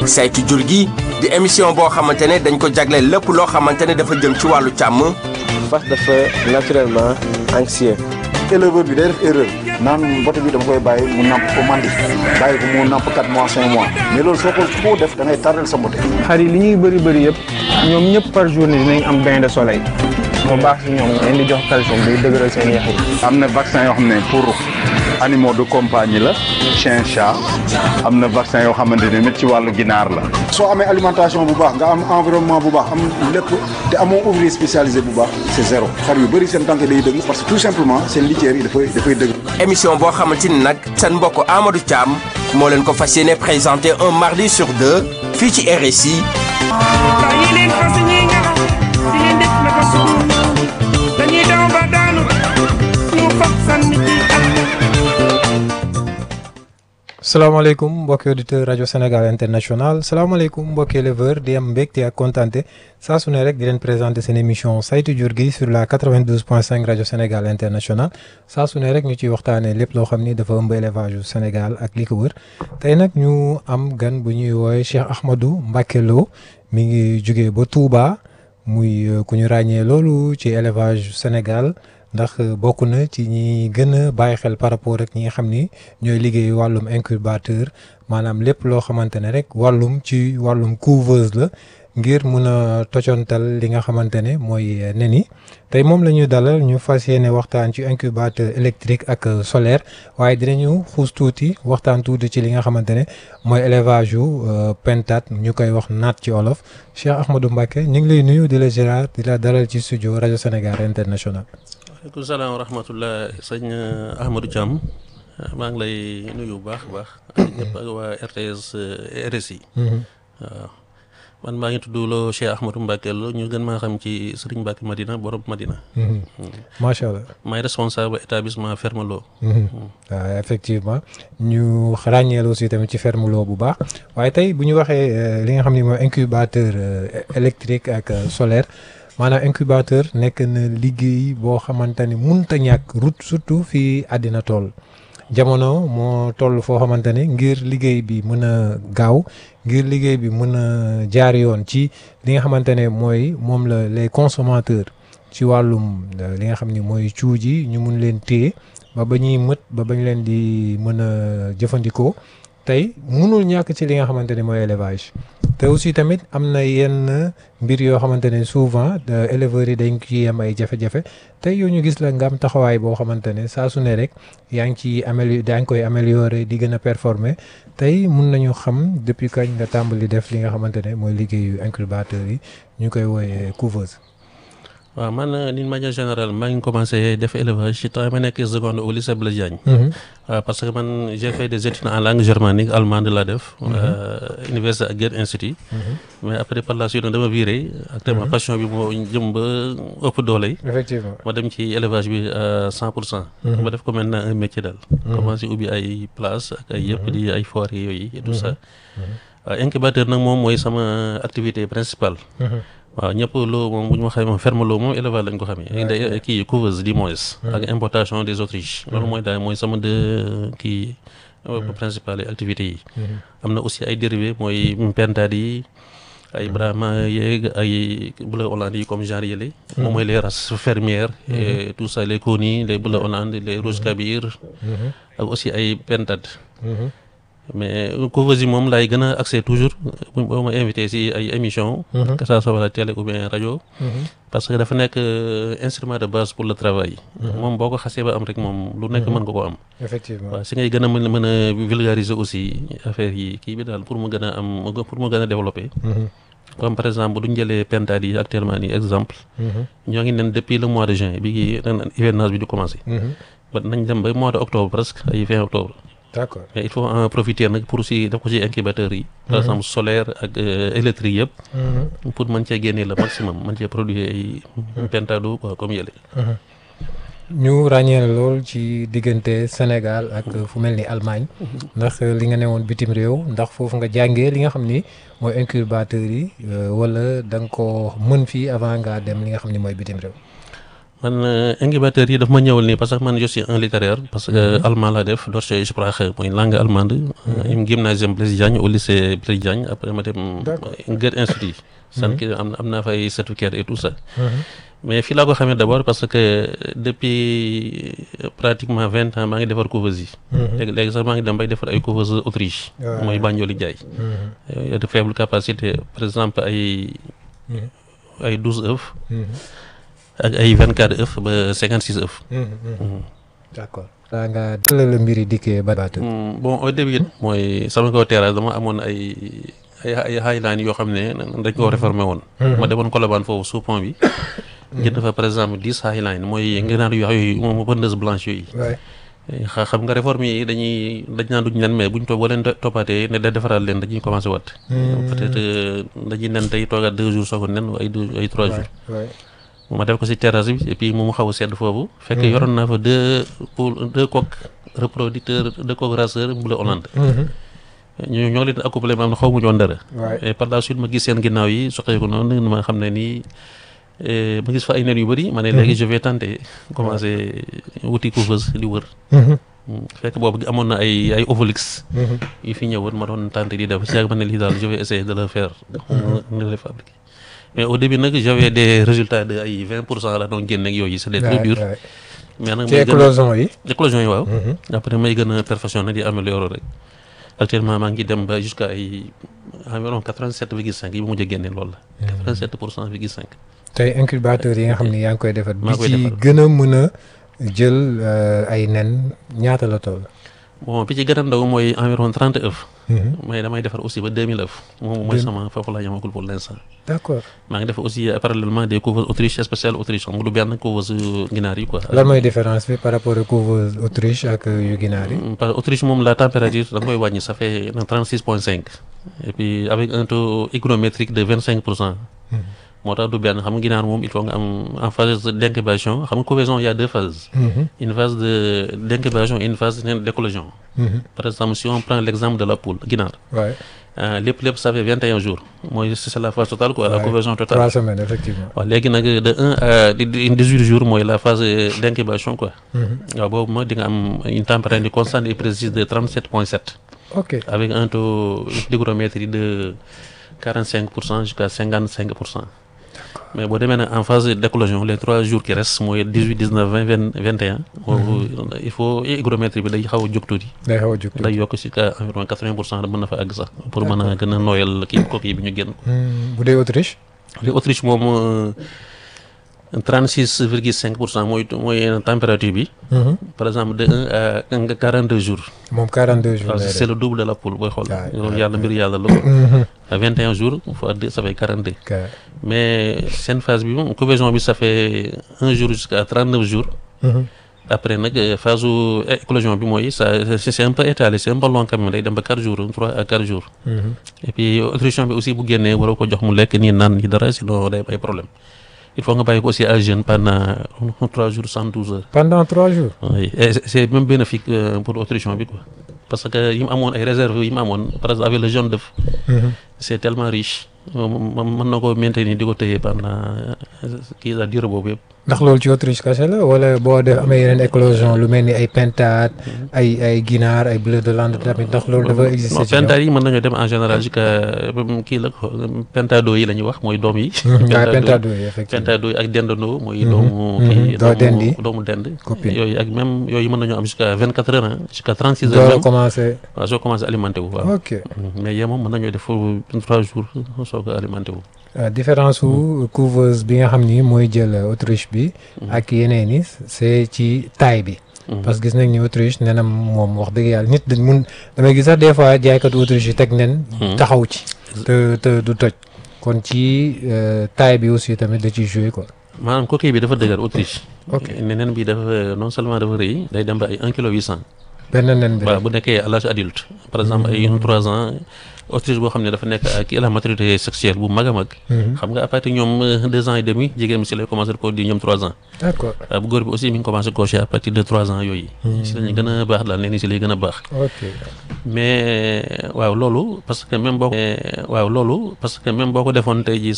saytu jur gi di émission boo xamante ne dañ ko jagleel lépp loo xamante ne dafa jëm ci wàllu càmm. fas dafa naturellement anxieux. éleveur bi day def erreur naan mbote bi dama koy bàyyi mu namp ko mandi bàyyi ko mu namp 4 mois 5 mois mais loolu soo ko foo def da ngay tardel sa mbote. xar yi li ñuy bëri bëri yëpp ñoom ñëpp par journée dinañ am bain de soleil moo baax si ñoom leen di jox calcium day dëgëral seen yax yi. am na vaccin yoo xam ne pour animaux de compagnie la chien chat am na vaccin yoo xamante ne mit ci wàllu ginaar la. soo amee alimentation bu baax nga am environnement bu baax am lépp te amoo ouvrier spécialisé bu baax c'est zéro xar yu bëri seen tànk day dëgg parce que tout simplement seen litière yi dafay dafay dëgg. émission boo xamante ni nag seen mbokk Amadou Thiam moo leen ko fas yéene présenté un mardi sur deux fii ci RSI. dañuy daw ba daanu ñu fab sànni ci salaamaaleykum mbokki auditeur rajo Sénégal international salaamaaleykum mbokki éleveur di am mbégte ak kontaante saa su ne rek di leen présenter seen émission saytu jur gi sur la 92.5 rajo Sénégal international saa su ne rek ñu ciy waxtaanee lépp loo xam ni dafa ëmb élevage yu Sénégal ak li ko wër tey nag ñu am gan bu ñuy woowee Cheikh Ahmadou Mbacké Lo mi ngi jugee ba Touba muy ku ñu ràññee loolu ci élevage Sénégal. ndax bokk na ci ñi gën a bàyyi xel par rapport ak ñi nga xam ni ñooy liggéey wàllum incubateur maanaam lépp loo xamante ne rek wàllum ci wàllum couveuse la ngir mun a tocontal li nga xamante ne mooy nen yi tey moom la ñu dalal ñu fas yéene waxtaan ci incubateur électrique ak solaire waaye dinañu xuus tuuti waxtaan tuuti ci li nga xamante ne mooy élevage yu pentat ñu koy wax naat ci olof Cheikh Ahmadou Mbacké ñu ngi lay nuyu di la Gérard di la dalal ci studio rajo Sénégal international. waaleykum salaam wa rahmatullah sëñ Ahmadou Thiam maa ngi lay nuyu bu baax a baax ak ñëpp ak waa RTS RSI waaw man maa ngi tudd loo Cheikh Ahmadou Mbacké Lo ñu gën maa xam ci Serigne Mbacké Madina borom Madina macha allah maay responsable établissement Ferme Lo waaw effectivement ñu ràññeel aussi tamit ci Ferme Lo bu baax waaye tey bu ñu waxee li nga xam ne mooy incubateur électrique ak solaire maanaam incubateur nekk na liggéey boo xamante ni munta ñàkk route surtout fii àddina toll jamono moo toll foo xamante ne ngir liggéey bi mën a gaaw ngir liggéey bi mën a jaar yoon ci li nga xamante ne mooy moom la les consommateurs ci wàllum li nga xam ni mooy cuuj yi ñu mun leen téye ba ba ñuy mët ba bañ leen di mën a jëfandikoo tey mënul ñàkk ci li nga xamante ne mooy élevage te aussi tamit am na yenn mbir yoo xamante ne souvent éleveurs yi dañ ciy am ay jafe-jafe tey yow ñu gis la nga am taxawaay boo xamante ne saa su ne rek yaa ngi ciy améliorer daa ngi koy améliorer di gën a performer tey mun nañu xam depuis kañ nga tàmbali def li nga xamante ne mooy liggéeyu incubateur yi ñu koy wooyee couveuse. waaw man d'une manière générale maa ngi commencé def élevage ci temps ma nekk seconde au lycée Blaise Diagne waaw parce que man j'ai fait des études en langue germanique allemande laa def université ak Goethe Institut mais après par la suite dama viré actuellement passion bi moo jëm ba ëpp doole yi effectivement ma dem ci élevage bi à cent pour cent ma def ko maintenant un métier daal commencé ubbi ay place ak ay yëpp di ay foire yooyu et tout ça waaw incubateur nag moom mooy sama activité principale waaw ñëpp loo moom bu ñu waxee moom ferme loo moom élevage lañ ko xamee day kii couveuse du moins ak importation des autriches loolu mooy daal mooy sama deux kii principales activités yi am na aussi ay dérivés mooy pentade yi ay brahma yeeg ay bleu hollande yi comme genre yële moom mooy les races fermières et tout ça les coni les bleu hollande les rouge kabir ak aussi ay pentade mais couveuse yi moom laay gën a accès toujours boo ma invité si ay émission que ça soit la télé ou bien rajo parce que dafa nekk instrument de base pour le travail moom boo ko xasee ba am rek moom lu nekk mën nga ko am effectivement waaw si ngay gën a mën mën a vulgariser aussi affaire yi kii bi daal pour mu gën a am pour mu gën a développer comme par exemple duñ jëlee pentade yi actuellement nii exemple ñoo ngi nen depuis le mois de juin bi ngi ren hivernage bi di commencé ba nañ dem ba mois de octobre presque ay fin octobre d'accord mais il faut en profiter nag pour si def ko ci incubateur yi par exemple solaire ak électrique yëpp pour mën cee génnee le maximum mën cee produire ay pentado quoi comme yële ñu ràññee lool ci diggante Sénégal ak fu mel ni Allemagne ndax li nga newoon bitim réew ndax foofu nga jàngee li nga xam ni mooy incubateur yi wala da nga ko mën fii avant ngaa dem li nga xam ni mooy bitim réew man euh, incubateur yi daf ma ñëwal nii parce que man je suis un littéraire parce que allemand laa def Deutsche Sprache mooy langue allemande im gymnasium Blaise Diagne au lycée Blaise Diagne après ma dem D'accord. Goethe Institut san ki am am naa fay certificat et tout ça mais fii laa ko xamee d'abord parce que depuis pratiquement vingt ans maa ngi defar couveuse yi léegi léegi sax maa ngi dem bay defar ay couveuse Autriche Ouais. mooy Banjoli Jaay y a de faible capacité par exemple ay ay douze œufs ak ay vingt quatre œufs ba cinquante six œufs d'accord daa nga la la mbir yi dikkee ba baatu Mm, bon au début it mooy sama kaw terrasse dama amoon ay ay ay highline yoo xam ne dañ ko réformé woon ma demoon Colobane foofu sous pont bi jënd fa par exemple dix highline mooy ngënaar yu yooyu moom pondeuse blanche yooyu waay xa xam nga réforme yi dañuy dañ naan duñ leen mais buñ toog boo leen to- toppaatee ne da defaraat leen dañuy commencé wat peut-être euh, dañuy nen tey toogaat deux jours soog a nen ay deux ay trois jours waay ma def ko si terrasse bi et puis mu mu xaw a sedd foofu fekk yoroon naa fa deux poules deux coqs reproducteurs deux coqs raceurs bleu Hollande ñu ñoo leen accouplé ma am na xaw mu ñoon dara waay et par la suite ma gis seen ginnaaw yi soqeeku noonu ma xam ne nii eh, ma gis fa ay nen yu bëri ma ne léegi je vais tenter commencer wuti couveuse di wër Mm, fekk boobu amoon na ay ay ovolix yu fi ñëwoon ma doon tenter di def si yàgg ma ne lii daal je vais essayer de le faire de le fabriquer mais au début nag j'avais des résultats de ay vingt pour cent la doon génne ak yooyu c'était très dur mais nag ci may gën a éclosion yi éclosion yi waaw après may gën a perfectionner di améliorer rek actuellement maa ngi dem ba jusqu'à ay environ quatre-vingt-sept virgule cinq yi bu mujj a génne loolu la quatre-vingt-sept pour cent virgule cinq tey incubateur yi nga xam ni yaa ngi koy defar bi Maa koy ci defar. gën a mën a jël euh, ay nen ñaata la toll bon bi ci gën a ndaw mooy environ trente œufs mais damay defar aussi ba deux mille œufs moom mooy sama foofu laa yamagul pour l'instant d'accord maa ngi def aussi euh, parallèlement des couveuses Autriche spéciales Autriche xam nga du benn couveuse ginaar yi quoi lan mooy différence bi par rapport ak couveuse Autriche ak yu ginaar yi Mm, parce que Autriche moom la température da nga koy wàññi ça fait trente six point cinq et puis avec un taux hygrométrique de vingt cinq pour cent moo tax du benn xam nga ginaar moom il faut nga am en phase d'incubation xam nga couvaison il y a deux phases une phase de d'incubation et une phase d'éclosion par exemple si on prend l'exemple de la poule ginaar waay euh, lépp lépp ça fait vingt et un jours mooy c'est la phase totale quoi la Ouais. couvaison totale trois semaines effectivement waaw léegi nag de un à dix-huit jours mooy la phase d'incubation quoi waaw boobu ma di nga am une température constante et précise de trente-sept point sept ok avec un taux d'hygrométrie de 45% jusqu'à 55%. Mais boo demee nag en phase d'éclosion les trois jours qui restent mooy 18 19 20 20 21. boobu il faut hygrométrie bi day xaw a jóg tuuti. day xaw a jóg day yokk si ka environ 80% mën na fa àgg sax pour mën a gën a nooyal kii coquille bi ñu génn. Hmm, bu dee Autriche li Autriche moom euh, 36 virgule 5 pour cent mooy mooy température bi. par exemple de 1 à 42 jours. moom 42 jours waaw lay c'est def le double de la poule booy xool. Ouais, loolu yàlla mbir yàlla la ko. à 21 jours fois deux ça fait 42. Ok. mais seen phase bi moom couvaison bi ça fait un jour jusqu'à 39 jours. Mhm. après nag euh, phase su éclosion bi mooy ça c'est c'est un peu étalé c'est un peu long quand même day dem ba 4 jours 3 à 4 jours. Mhm. et puis nutrition bi aussi bu génnee waroo ko jox mu lekk nii naan ni dara sinon day am ay problème il faut nga bàyyi ko aussi à jeûne pendant 3 jours 112 heures. pendant trois jours oui et c'est- c'est même bénéfique euh, pour nutrition bi quoi parce que yi mu amoon ay réserves yi mu amoon par exemple avec le jaune d'œuf c'est tellement riche moom mën na ko maintenir di ko téye pendant euh, kii la durée boobu yëpp. ndax loolu ci Autriche kese la wala boo def amee yeneen éclosion lu mel ni ay pintade ay ay ginaar ay bleu de lande tamit ndax loolu dafa exister non ci ñoom pentade yi mën nañoo dem en général jusqu'à euh, kii la ko pentado yi la ñuy wax mooy doom yi. waaye pintade yooyu effectivement pentado yi ak dendandoo mooy Mhm. doomu Mhm. kii Doo dendi. doomu dend Copine. yooyu ak même yooyu mën nañoo am jusqu'à vingt quatre heures ah jusqu'à trente six heures door a même commencé waaw soo commencé alimenté wu waaw ok mais yee moom mën nañoo def foofu trois jours soo ko alimenté wu Euh, différence su couveuse bi nga xam ni mooy jël euh, Autriche bi ak yeneen yi c'est ci taille bi parce que gis nañ ni Autriche nee na moom wax dëgg yàlla nit dañ mun damay gis sax des fois jaaykatu Autriche yi teg nen taxaw ci te te du toj kon ci euh, taille bi aussi tamit da ciy jouer quoi maanaam coquille bi dafa dëgër Autriche Ok. neneen bi dafa non seulement dafa rëy day dem ba ay un kilo huit cent benn nen bi waaw rek. bu nekkee à l'âge adulte par exemple ay trois ans Autriche boo xam ne dafa nekk ak la maturité sexuelle bu mag a mag xam nga à partir ñoom euh, deux ans et demi jigéen bi si lay commencé reproduire ñoom trois ans d'accord waaw bu góor bi aussi mi ngi commencé cocher à partir de trois ans yooyu si lañu gën a baax daal nee ni si lay gën a baax ok mais waaw loolu parce que même boo ko waaw loolu parce que même boo ko defoon tey jii